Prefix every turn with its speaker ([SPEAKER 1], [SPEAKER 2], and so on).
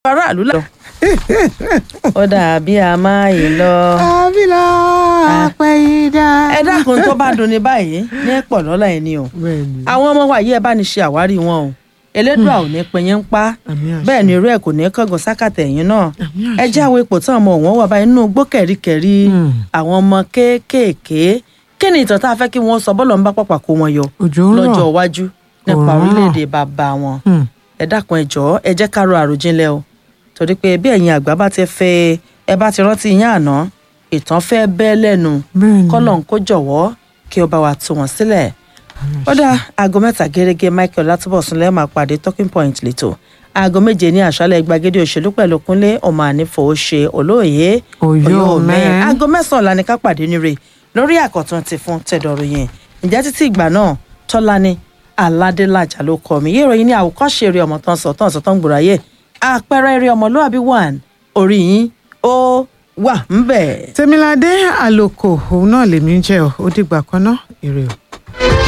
[SPEAKER 1] aráàlú lọ. ó dàbí a máa yìí lọ.
[SPEAKER 2] àbílà àpẹyìdá.
[SPEAKER 1] ẹ dákun tó bá dunni báyìí ní pọ̀ lọ́la ẹni o.
[SPEAKER 2] bẹ́ẹ̀ni
[SPEAKER 1] àwọn ọmọ wa yìí ẹ bá ní ṣe àwárí wọn o elédùà ò ní pinyín pa
[SPEAKER 2] àmì àṣẹ.
[SPEAKER 1] bẹ́ẹ̀ ni irú ẹ̀ kò ní kángan sákàtà ẹ̀yìn náà
[SPEAKER 2] àmì
[SPEAKER 1] ẹ
[SPEAKER 2] àṣẹ.
[SPEAKER 1] jẹ́ àwọn ipò táwọn ọmọ wọn wà báyìí nínú igbó kẹ̀ríkẹ̀rí
[SPEAKER 2] Mm.
[SPEAKER 1] àwọn ọmọ kéékèèké kí ni ìtàn tá a fẹ́ kí wọ́n sọ bọ́lọ̀ ń bá pàpà kó wọn yọ
[SPEAKER 2] òjò ń rọ̀
[SPEAKER 1] lọ́jọ́ iwájú nípa
[SPEAKER 2] Òórùn.
[SPEAKER 1] orílẹ̀-èdè bàbá wọn
[SPEAKER 2] Hmm.
[SPEAKER 1] ẹ dákun ẹ jọ̀ọ́ ẹ jẹ́ ká ro àròjinlẹ̀ o torí pé bí ẹ̀yin àgbà bá ti fẹ́ ẹ bá ti rántí yín àná ìtàn fẹ́ bẹ́ lẹ́nu
[SPEAKER 2] bẹ́ẹ̀ni
[SPEAKER 1] kọ́lọ̀ ń kó jọ̀wọ́ kí ó bá wa tú wọn sílẹ̀ ó dá aago mẹ́ta gẹ́gẹ́ michael látúbọ̀sùn lẹ́ẹ̀ máa pàdé talking point lẹ́tọ̀ aago méje ní àṣálẹ̀ gbàgede òṣèlú pẹ̀lú kúnlé ọmọ ànífọ̀ ṣe olóòye
[SPEAKER 2] Oyóòmẹ.
[SPEAKER 1] aago mẹ́sàn-án la ní ká pàdé níre lórí àkọ́tún ti fún tẹ̀dọ̀rọ̀ yẹn ǹjẹ́ títí ìgbà náà tọ́lání aládélájà ló kọ́ mi yé ìròyìn ní àwòkọ́ṣe eré ọmọ tán sọ tán sọ tán gbòòrò ayé àpẹẹrẹ eré ọmọlúwàbí one orí yín ó wà ń bẹ̀.
[SPEAKER 2] tèmiládé àlòkò òun náà lèmi ń jẹ ọ ó dìgbà kan náà ire o.